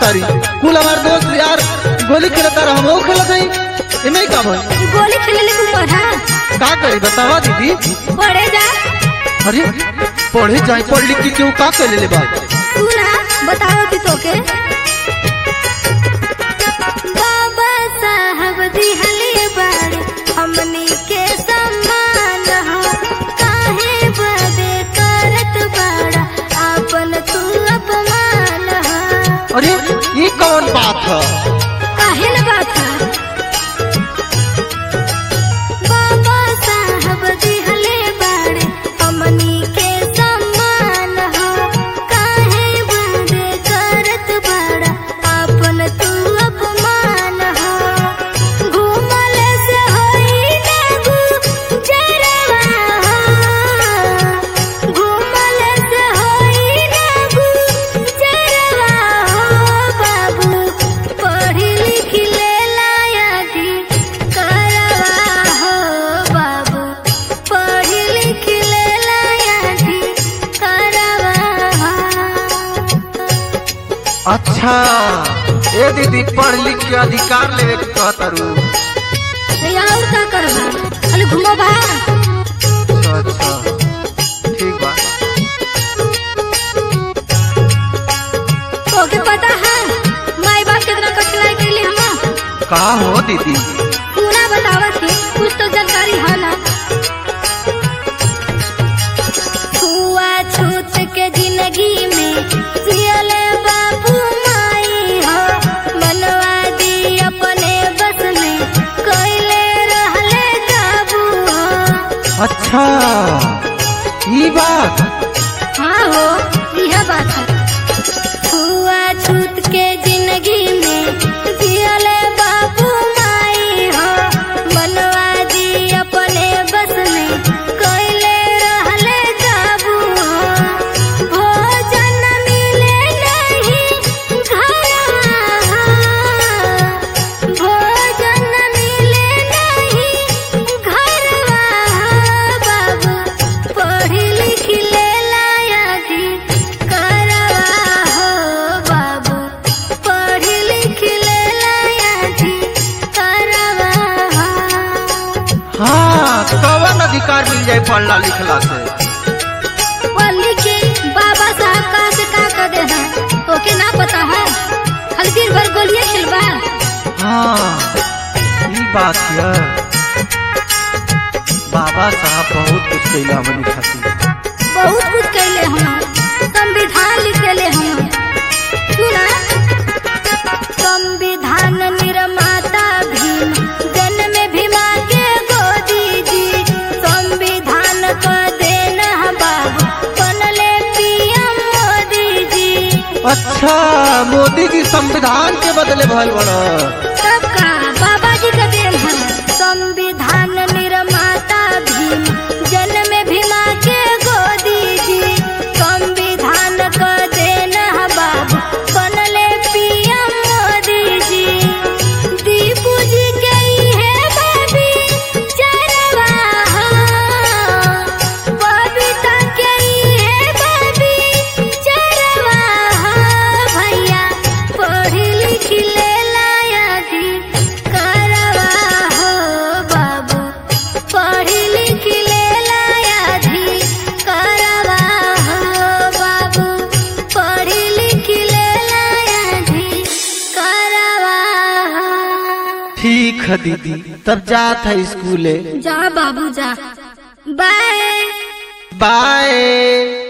तारी कुल हमार दोस्त यार गोली खेलता रहा हम खेलत हई इमे का भई गोली खेले के ऊपर हाँ का करी बतावा दीदी पढ़े जा अरे पढ़े जाए पढ़ लिख के क्यों का कर ले बा तू ना बताओ कि तोके बाबा साहब दिहले बाड़े हमनी के सम्मान हो काहे बदे करत बाड़ा आपन तू अपमान हो अरे ये कौन बात है काहे न बात है बाबा साहब दिहले बाड़े हमनी के सम्मान हो काहे बदे करत बाड़ा आपन तू अपमान हो घूमल से होई ना गुजरवा हो घूमल से होई ना गुजरवा हो बाबू पढ़ी लिख ले लायकी करवा हो बाबू पढ़ी लिख ले लायकी करवा हो अच्छा ए दीदी पढ़ लिख के अधिकार लेवे के कहता रू ये और का करबा खाली घुमबा अच्छा अच्छा ठीक बा तोके पता है माई बाप कितना कठिनाई के लिए हम का हो दीदी पूरा बतावा थी कुछ तो जानकारी है ना छुआ छूत के जिंदगी में जियले बाबू माई हो मनवा दी अपने बस में कैले रहले काबू हो अच्छा ये बात हाँ हो यह बात है छुआ छूत के जिंदगी में जियले बाबू माई हो मनवा दी अपने बस में कैले रहले काबू हो भोजन मिले नहीं घरवा भोजन मिले नहीं घरवा बाबू पढ़ी लिख ले लायकी करवा हो बाबू पढ़ी लिख ले लायकी करवा हो हाँ कवन अधिकार मिल जाए पढ़ला लिखला से पढ़ के बाबा साहब का से का कर दे हैं ओके ना पता है खाली दिन भर गोलियां खिलवा हाँ ये बात है बाबा साहब बहुत कुछ कैला हमनी खातिर बहुत कुछ कैले हम संविधान लिख देले हम सुना संविधान निर्माता भीम जन्म भीमा के गोदी जी संविधान को देना बाबू बनले पीएम मोदी जी अच्छा मोदी जी संविधान के बदले भल बड़ा सबका बाबा जी का देन है संविधान निर्माता भीम जन्म भीमा के गोदी जी संविधान को देना बाबू बनले पीएम मोदी जी दीपू जी के है बाबी चरवा बबीता के है बाबी चरवा भैया पढ़ी लिख ले लायकी करवा हो बाबू पढ़ी लिख ले लायकी करवा हो बाबू पढ़ी लिख ले लायकी करवा हो ठीक है दीदी तब जात है स्कूले जा बाबू जा बाय बाय